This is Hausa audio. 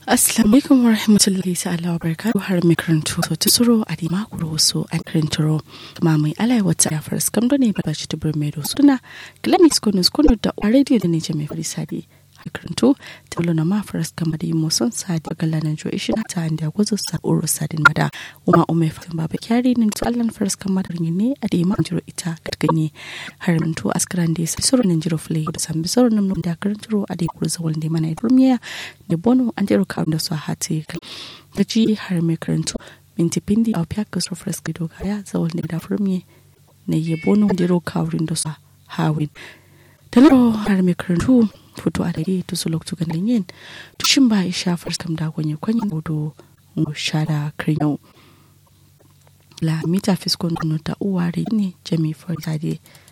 Assalamu alaikum wa rahmatullahi ta'ala wa barakatuhu har mai karantu so tusuro a di makuro wasu a karantaro kuma mai alai wata ya faras kamdo ne ba shi tubur mai da suna kilamis kunu kunu da a rediyo da ne ce mai fari sadi a karanto ta wula na ma faras kama da yi muson sadi a galanan jo ishi na ta da gwazo sa oro sadin mada kuma umai fatan baba kyari ne to allan faras kama da rinyi ne a di ma jiro ita katganye har mintu askaran da ya sai soro nan jiro fulai da sambi soro nan da karantaro a di kurza wanda mana ya durmiya da bono an jero kawun da su a hati da ji har mai karantu minti pindi a fiya kasar freska doga ya zawon da dafurmi na yi bono jero kawun da su a hawin talaro har mai karantu fito a dare to su lokacin ganin yin tushin ba ya sha farskam da gwanye kwanyin gudu shada kiryau la mita fiskon ta uwa ne jami farta